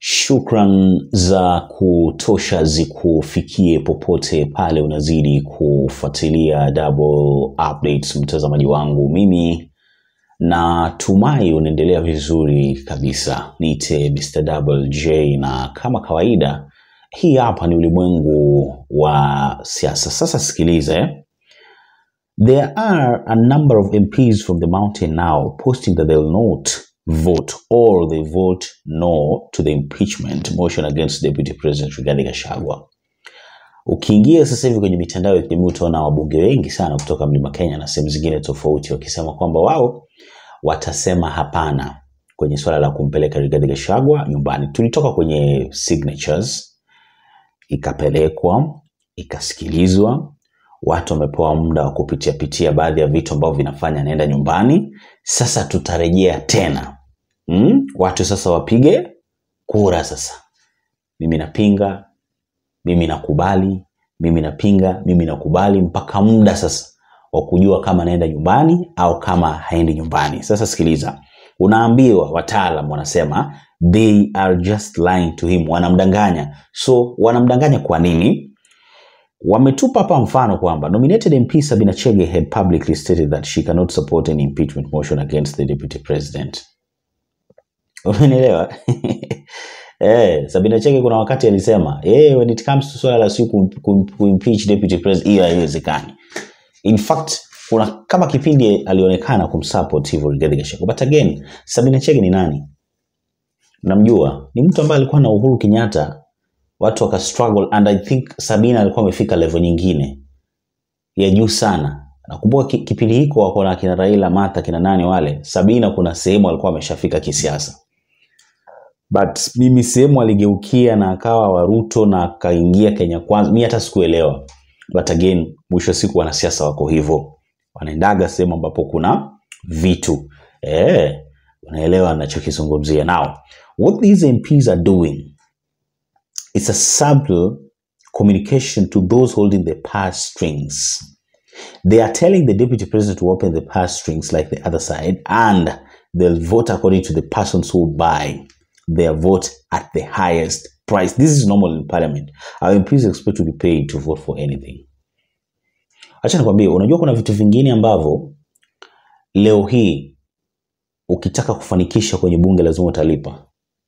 Shukran za kutosha zikufikie popote pale unazidi kufuatilia Double Updates, mtazamaji wangu. Mimi natumai unaendelea vizuri kabisa. Niite Mr. Double J, na kama kawaida, hii hapa ni ulimwengu wa siasa. Sasa sikiliza eh? There are a number of MPs from the mountain now posting that they will not vote or they vote no to the impeachment motion against Deputy President Rigathi Gachagua. Ukiingia sasa hivi kwenye mitandao ya kijamii utaona wabunge wengi sana kutoka Mlima Kenya na sehemu zingine tofauti wakisema kwamba wao watasema hapana kwenye swala la kumpeleka Rigathi Gachagua nyumbani. Tulitoka kwenye signatures, ikapelekwa, ikasikilizwa, watu wamepewa muda wa kupitia pitia baadhi ya vitu ambavyo vinafanya anaenda nyumbani. Sasa tutarejea tena mm? Watu sasa wapige kura sasa, mimi napinga, mimi nakubali, mimi napinga, mimi nakubali, mpaka muda sasa wa kujua kama anaenda nyumbani au kama haendi nyumbani. Sasa sikiliza, unaambiwa, wataalam wanasema they are just lying to him, wanamdanganya. So wanamdanganya kwa nini? wametupa hapa mfano kwamba nominated MP Sabina Chege had publicly stated that she cannot support any impeachment motion against the deputy president. Umenielewa? Eh, Sabina Chege kuna wakati alisema, eh, when it comes to swala la si ku, ku, ku impeach deputy president hiyo haiwezekani. In fact, kuna kama kipindi alionekana kumsupport hivyo Rigathi Gachagua. But again, Sabina Chege ni nani? Namjua. Ni mtu ambaye alikuwa na Uhuru Kenyatta watu waka struggle and I think Sabina alikuwa amefika level nyingine ya juu sana. Nakumbuka ki- kipindi hiko wako na kina Raila, Martha, kina nani wale. Sabina kuna sehemu alikuwa ameshafika kisiasa, but mimi sehemu aligeukia na akawa Waruto na akaingia Kenya Kwanza, mi hata sikuelewa, but again, mwisho wa siku wanasiasa wako hivyo, wanaendaga sehemu ambapo kuna vitu eh, unaelewa nachokizungumzia. Now what these MPs are doing It's a subtle communication to those holding the purse strings. They are telling the deputy president to open the purse strings like the other side, and they'll vote according to the persons who buy their vote at the highest price. This is normal in parliament. Our MPs expect to be paid to vote for anything. Acha nikwambie, unajua kuna vitu vingine ambavyo leo hii ukitaka kufanikisha kwenye bunge lazima utalipa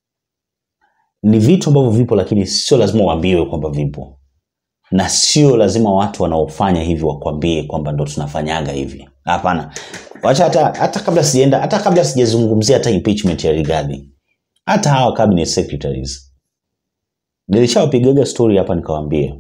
ni vitu ambavyo vipo lakini sio lazima uambiwe kwamba vipo na sio lazima watu wanaofanya hivi wakwambie kwamba ndo tunafanyaga hivi hapana wacha hata, hata kabla sijaenda hata kabla sijazungumzia hata impeachment ya Rigathi hata hawa cabinet secretaries nilishawapigaga story hapa nikawaambia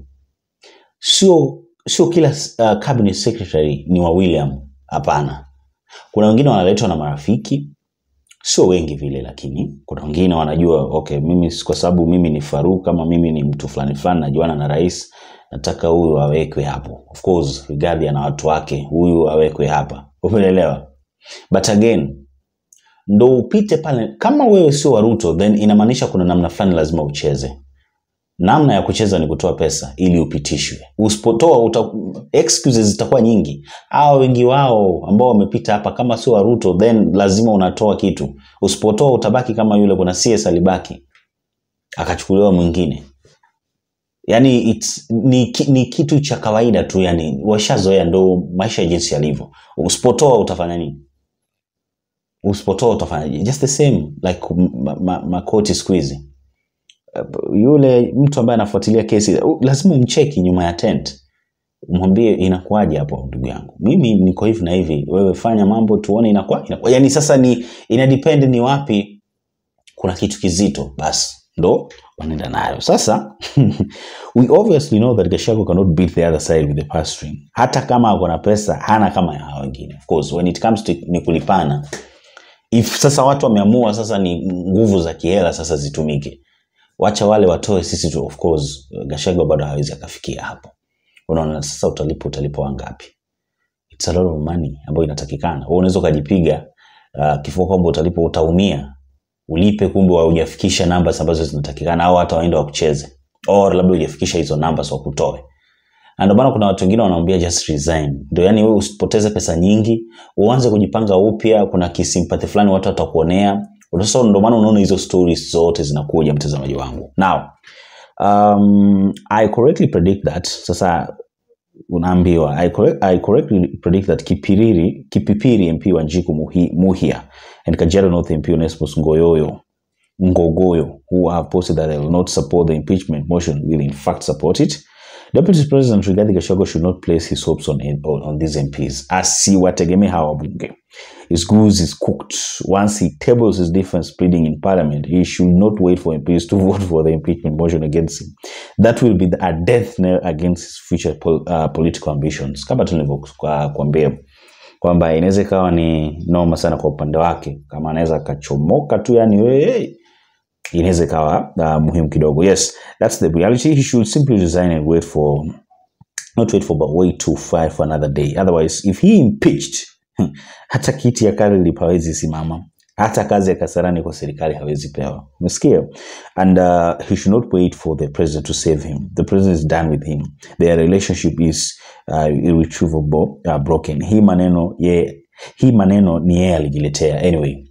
sio sio kila uh, cabinet secretary ni wa William hapana kuna wengine wanaletwa na marafiki sio wengi vile lakini kuna wengine wanajua okay mimi si- kwa sababu mimi ni Faruk kama mimi ni mtu fulani fulani najuana na rais nataka huyu awekwe hapo of course Rigathi ana watu wake huyu awekwe hapa umeelewa but again ndo upite pale kama wewe sio wa Ruto then inamaanisha kuna namna fulani lazima ucheze namna ya kucheza ni kutoa pesa ili upitishwe usipotoa uta, excuses zitakuwa nyingi hawa wengi wao ambao wamepita hapa kama sio wa Ruto then lazima unatoa kitu usipotoa utabaki kama yule kuna CS alibaki akachukuliwa mwingine yani it's, ni, ki- ni kitu cha kawaida tu yani washazoea ndo maisha ya jinsi yalivyo usipotoa utafanya nini usipotoa utafanya just the same like makoti ma, ma makoti siku hizi yule mtu ambaye anafuatilia kesi u- lazima umcheki nyuma ya tent umwambie inakuwaje hapo ndugu yangu mimi niko hivi na hivi wewe fanya mambo tuone inakuwa, inakuwa. yani sasa ni ina depend ni wapi kuna kitu kizito basi ndo wanaenda nayo sasa we obviously know that Gachagua cannot beat the other side with the purse string hata kama ako na pesa hana kama ya hao wengine of course when it comes to ni kulipana if sasa watu wameamua sasa ni nguvu za kihela sasa zitumike wacha wale watoe sisi tu of course Gachagua bado hawezi akafikia hapo unaona sasa utalipa utalipa wangapi it's a lot of money ambayo inatakikana wewe unaweza ukajipiga uh, kifua kwamba utalipa utaumia ulipe kumbe haujafikisha numbers ambazo zinatakikana au hata waende wakucheze or labda hujafikisha hizo numbers wakutoe na ndio maana kuna watu wengine wanaambia just resign ndio yani wewe usipoteze pesa nyingi uanze kujipanga upya kuna kisimpati fulani watu watakuonea sasa ndo maana unaona hizo stories zote zinakuja mtazamaji wangu now um, i correctly predict that sasa unaambiwa I, correct, I correctly predict that Kipiriri, Kipipiri MP Wanjiku Muhi, Muhia and Kajiado North MP Onesmus Ngoyoyo Ngogoyo, who have posted that they will not support the impeachment motion, will in fact support it. Deputy President Rigathi Gachagua should not place his hopes on, on, on these MPs. Asiwategemee hawa wabunge. His goose is cooked. Once he tables his difference pleading in parliament, he should not wait for MPs to vote for the impeachment motion against him. That will be a death knell against his future pol, uh, political ambitions. Kama tulivyokuambia kwamba inaweza ikawa ni noma sana kwa upande wake, kama anaweza akachomoka tu, yani wewe inaweza ikawa uh, muhimu kidogo. Yes, that's the reality. He should simply resign and wait for not wait for but wait to fight for another day. Otherwise, if he impeached hata kiti ya Khalid hawezi simama, hata kazi ya Kasarani kwa serikali hawezi pewa. Umesikia? And uh, he should not wait for the president to save him. The president is done with him. Their relationship is uh, irretrievable, uh, broken. Hii maneno ye, hii maneno ni yeye alijiletea. Anyway,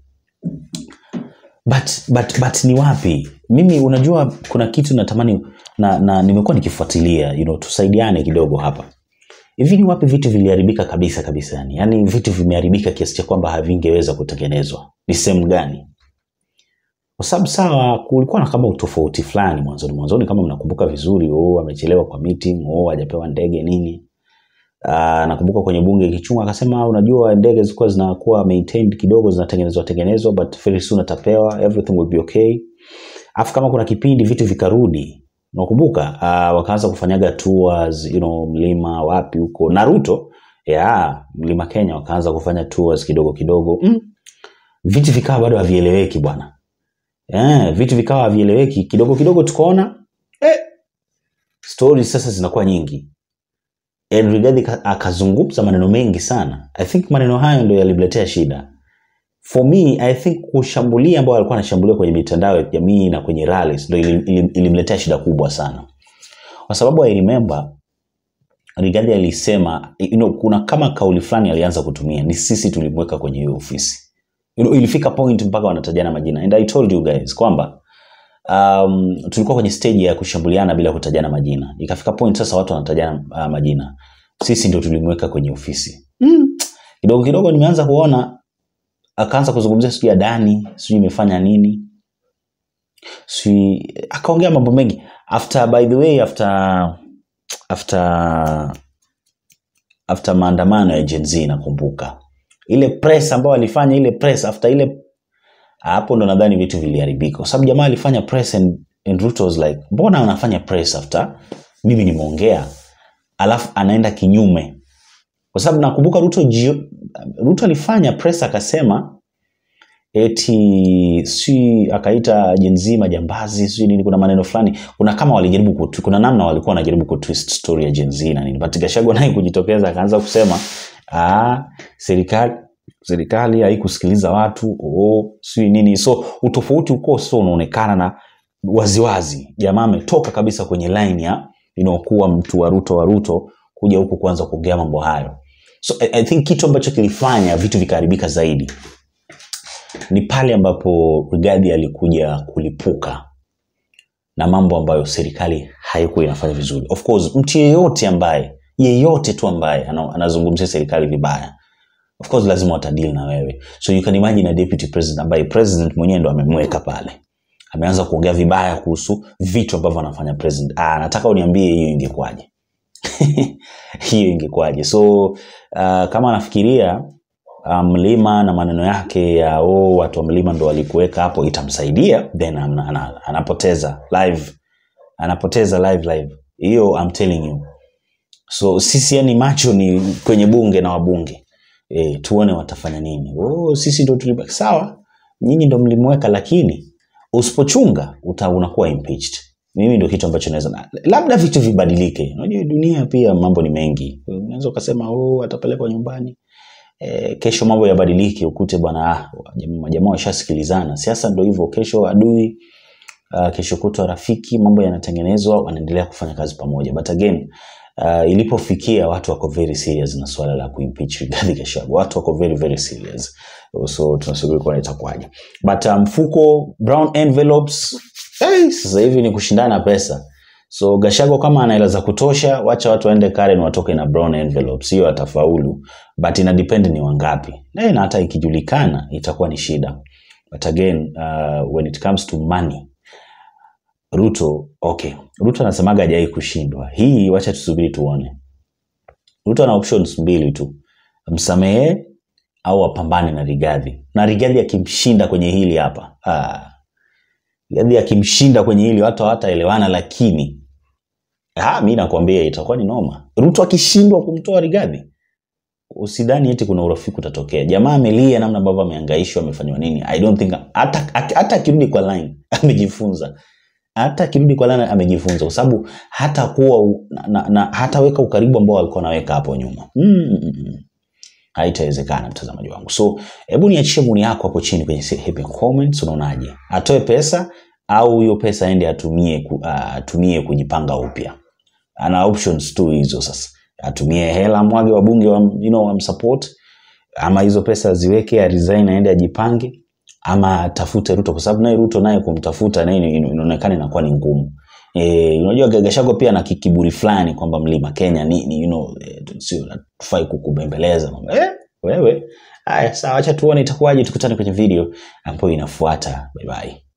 but, but, but ni wapi mimi unajua kuna kitu natamani na, na nimekuwa nikifuatilia you know, tusaidiane kidogo hapa hivi ni wapi vitu viliharibika kabisa kabisa yani yani vitu vimeharibika kiasi cha kwamba havingeweza kutengenezwa ni sehemu gani kwa sababu sawa kulikuwa na kama utofauti fulani mwanzoni mwanzoni kama mnakumbuka vizuri oh, amechelewa kwa meeting oh, hajapewa ndege nini Uh, nakumbuka kwenye bunge Kichunga akasema unajua ndege zilikuwa zinakuwa maintained kidogo zinatengenezwa tengenezwa but very soon atapewa everything will be okay afu kama kuna kipindi vitu vikarudi unakumbuka uh, wakaanza kufanyaga tours you know mlima wapi huko Naruto yeah, mlima Kenya wakaanza kufanya tours kidogo kidogo mm. vitu vikawa bado havieleweki bwana yeah, vitu vikawa havieleweki kidogo kidogo tukaona eh, stories sasa zinakuwa nyingi And Rigathi akazungumza maneno mengi sana. I think maneno hayo ndio yalimletea shida. For me, I think kushambulia ambao alikuwa anashambulia kwenye mitandao ya kijamii na kwenye rallies ndio ilim, ilim, ilimletea shida kubwa sana. Kwa sababu I remember Rigathi alisema you know, kuna kama kauli fulani alianza kutumia ni sisi tulimweka kwenye hiyo ofisi. You know, ilifika point mpaka wanatajana majina. And I told you guys kwamba um, tulikuwa kwenye stage ya kushambuliana bila kutajana majina. Ikafika point sasa watu wanatajana uh, majina. Sisi ndio tulimweka kwenye ofisi. Mm. Kidogo kidogo nimeanza kuona akaanza kuzungumzia sijui Adani, sijui imefanya nini. Sijui akaongea mambo mengi. After by the way after after after maandamano ya Gen Z nakumbuka. Ile press ambayo alifanya ile press after ile hapo ndo nadhani vitu viliharibika kwa sababu jamaa alifanya press and, and Ruto was like mbona unafanya press after mimi nimeongea alafu anaenda kinyume kwa sababu nakumbuka Ruto jio, Ruto alifanya press akasema eti si akaita jenzi majambazi si nini kuna maneno fulani kuna kama walijaribu kutu, kuna namna walikuwa wanajaribu kutwist story ya jenzi na nini but Gachagua naye kujitokeza akaanza kusema ah serikali serikali haikusikiliza watu oh, si nini so utofauti uko so unaonekana na waziwazi jamaa ametoka kabisa kwenye line ya inaokuwa mtu wa ruto wa ruto kuja huku kuanza kuongea mambo hayo so I, I think kitu ambacho kilifanya vitu vikaharibika zaidi ni pale ambapo Rigathi alikuja kulipuka na mambo ambayo serikali haikuwa inafanya vizuri of course mtu yeyote ambaye yeyote tu ambaye anazungumzia serikali vibaya of course lazima watadili na wewe so you can imagine a deputy president ambaye president mwenyewe ndo amemweka pale ameanza kuongea vibaya kuhusu vitu ambavyo anafanya president ah, nataka uniambie hiyo ingekuwaje hiyo ingekuwaje so uh, kama anafikiria uh, mlima na maneno yake ya oh, watu wa mlima ndo walikuweka hapo itamsaidia then ana, ana, anapoteza live anapoteza live live hiyo I'm telling you so sisi yani macho ni kwenye bunge na wabunge e, tuone watafanya nini oh, sisi ndo tulibaki sawa nyinyi ndo mlimweka lakini usipochunga uta unakuwa impeached mimi ndo kitu ambacho naweza labda vitu vibadilike unajua dunia pia mambo ni mengi unaweza ukasema oh, atapelekwa nyumbani e, kesho mambo yabadilike ukute bwana ah, majamaa washasikilizana siasa ndo hivyo kesho adui uh, kesho kutwa rafiki mambo yanatengenezwa wanaendelea kufanya kazi pamoja but again uh, ilipofikia watu wako very serious na swala la kuimpeach Rigathi Gachagua watu wako very very serious so tunasubiri kuona itakuwaje but uh, mfuko brown envelopes hey, sasa hivi ni kushindana pesa so Gachagua kama ana hela za kutosha wacha watu waende Karen watoke na brown envelopes hiyo atafaulu but ina depend ni wangapi na na hata ikijulikana itakuwa ni shida but again uh, when it comes to money Ruto okay Ruto anasemaga hajai kushindwa hii wacha tusubiri tuone Ruto ana options mbili tu msamehe au apambane na Rigathi na Rigathi akimshinda kwenye hili hapa ah. Rigathi akimshinda kwenye hili watu hawataelewana lakini ah, mi nakwambia itakuwa ni noma Ruto akishindwa kumtoa Rigathi usidhani eti kuna urafiki utatokea jamaa amelia namna ambavyo amehangaishwa amefanywa nini i don't think hata hata akirudi kwa line amejifunza hata akirudi kwa line amejifunza kwa sababu hata kuwa na, na, na hataweka ukaribu ambao alikuwa anaweka hapo nyuma mm, mm, mm. haitawezekana mtazamaji wangu so hebu niachie maoni yako hapo chini kwenye sehemu ya comments unaonaje atoe pesa au hiyo pesa aende atumie ku, uh, atumie kujipanga upya ana options tu hizo sasa atumie hela mwage wabunge wa, you know, wamsupport ama hizo pesa ziweke resign aende ajipange ama atafute Ruto kwa sababu naye Ruto naye kumtafuta naye inaonekana inakuwa ni ngumu. Eh, unajua Gachagua pia na kiburi fulani kwamba mlima Kenya nini you know eh, sio tufai kukubembeleza eh, wewe haya sawa acha tuone itakuwaje tukutane kwenye video ambayo inafuata bye bye